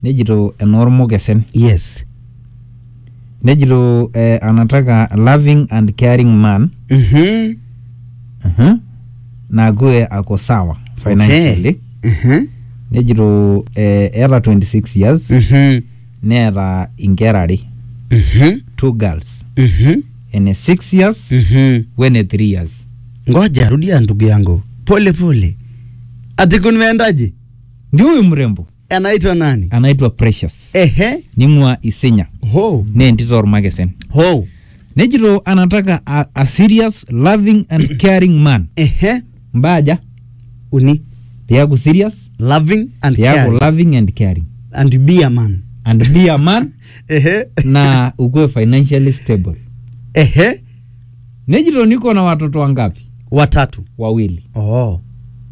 nejito enoormokesen yes nejito eh, anataka loving and caring man Mhm. uh-huh. nakuwe ako sawa financially Mhm. nejito eh, eeta 26 years Mhm. neeta inkera are Mhm. two girls Mhm. ene 6 years Mhm. wene 3 years ngoja rudia ndugu yangu pole pole ati kunimeendaje ndio huyu mrembo anaitwa nani anaitwa precious ehe ning'ua isinya ho ne entito ormakesen ho nejito anataka a, a serious loving and caring man ehe mbaja uni piaku serious loving and piaku caring loving and caring and be a man and be a man ehe na ukuwe financially stable ehe nejito niko na watoto wangapi watatu wawili oh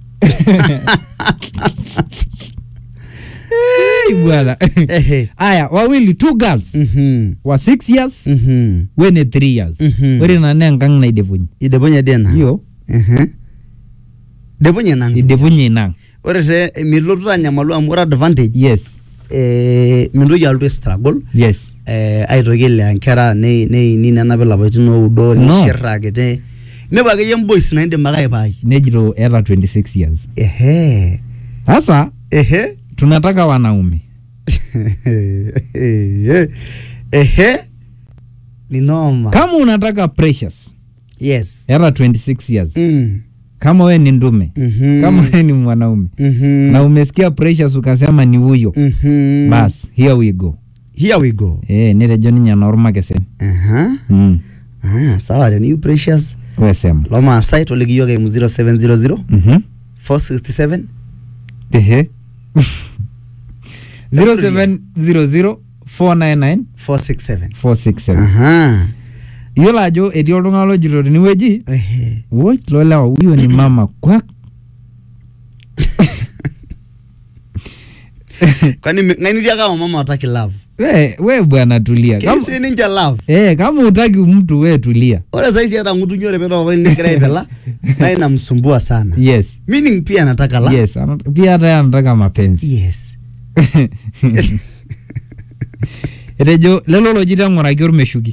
hey, bwana ehe aya wawili two girls mhm wa 6 years mhm wene 3 years Mhm. ore nane enkang naidepunye idebonye dena iyo ehe debonye nang idepunye inang ore te milotu anyamalu amu ore advantage yes eh mintoki alotu struggle yes eh aitoki ilea nkera nei- neini nenapi lapaitin oudo No. nishiraki te inepu akeyie mbois naidim ake aipai nejito eeta 26 years ehe sasa ehe tunataka wanaume ehe ni noma kama unataka precious yes eeta 26 years Mm. kama we ni ndume Mhm. kama we ni mwanaume Mhm. na umesikia precious ukasema ni huyo Mhm. bas here we go here we go eh nitejo ninye noormakesen Aha. mm. Ah, sawa teniyu precious wesema lomaasai toliki yiok eimu 0700 Mhm. 467 ehe 0700 499 467 467 aha iyiolo ajo etii oltung'ani lojito tenewueji ehe woi lolewa huyo ni mama kwak kwani mi- ng'aini tiaka wamama wataki love we, we bwana tulia kama, keisi ninche love eh, kama utaki mtu we tulia ore saisi hata ng'utunyi ore petopa nigira aipela na inamsumbua sana yes meaning pia anataka love yes ana- pia hata yeye anataka mapenzi yes etejo lelo lojito eng'uraki ormeshuki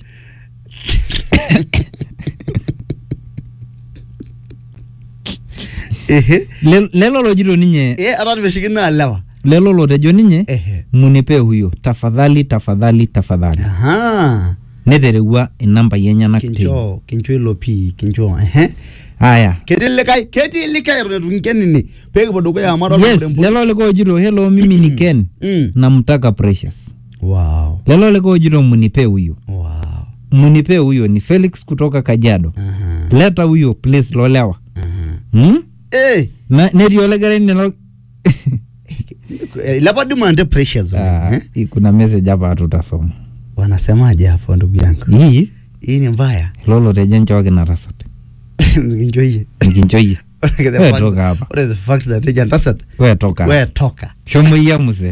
ehe Le- lelo lojito ninye eh hata nimeshiki naa lewa lelo lotejo ninye ehe munipe huyo tafadhali tafadhali tafadhali aha neterewua inambai enyenak teine kincho kincho ilo pii kincho ehe aya ketii likae ketii likae eton etu kinkenini peekipuo dukuya amu adolta yes mrembo. lelo likae ojito hello mimi ni ken Mm. namtaka precious wow lelo likae ojito munipe huyo wow munipe huyo ni felix kutoka kajiado aha leta huyo please lolewa aha hmm? eh Na- netii olekerai nilo eh, ilepa demand precious oleng, Ah, eh? kuna message hapa tutasoma wanasemaje hapo ndugu yangu hii hii ni mbaya lolo tejo nchooki natasat nikinchoyie nikinchoyie Ore the We fact- toka hapa. ore the fact that eja ntasat we toka we toka shomo iya muse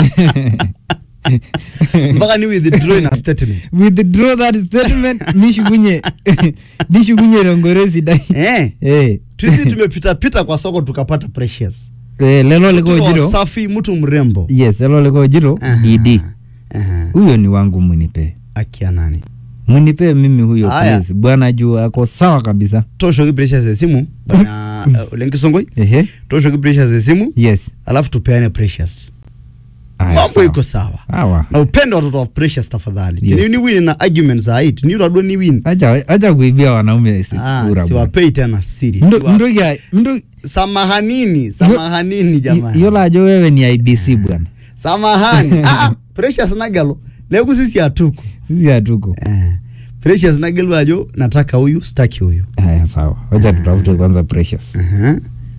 mpaka ni withdraw ina statement withdraw that statement nishukunye nishukunye rongore sidai eh eh tuizi tumepita pita kwa soko tukapata precious eh lelo Mtu liko wa jiro safi mtu mrembo yes lelo liko jiro Aha, dd aha. huyo ni wangu munipe akia nani munipe mimi huyo Aya. please bwana juu ako sawa kabisa tooshoki precious esimu bwana uh, ole nkisongoi ehe tooshoki precious esimu yes alafu tupeane precious Aya, mambo sawa. iko sawa sawa na upende watoto wa precious tafadhali Yes. tiniu ni win na arguments ai tiniu tadua ni win acha acha kuibia wanaume si- ah, kura bwana. siwapei tena siri Mndo- Siwa- mndoki a- mndo- samahanini samahanini i- jamani iyiolo ajo wewe ni ibc bwana samahani ah, ah, precious nagelo neeku sisi hatuko sisi hatuko eh, precious nagelu ajo nataka huyu staki huyu haya sawa wacha tutafute kwanza precious Aha.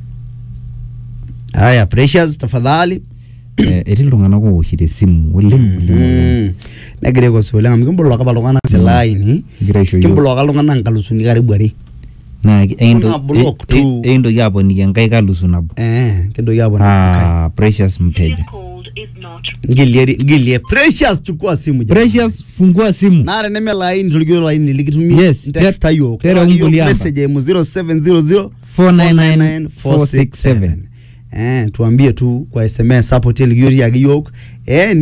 haya precious tafadhali Eh, etii iltung'anak oowoshito esimu oleng oleng, oleng. Mm. negira aikosi oleng amu kimboloka apa iltung'anak telaini Egira aisho yiok. kimboloka iltung'anak nkalusuni karibu are naa ki- ekinto- Kuna block e- tu. e- ekintoki aponiki enkae kalusu nabo eh, kintoki aponaa Ah, precious mteja ngilie ngilie precious chukua simu jamani. precious fungua simu naa teneme laini tolikio laini likitumia Yes, text ter- ayiok tere Terewaki yiok ungulia amba. message eimu 0700 499 467. eh, tuambie tu kwa sms hapo telikioti ake yiok eh,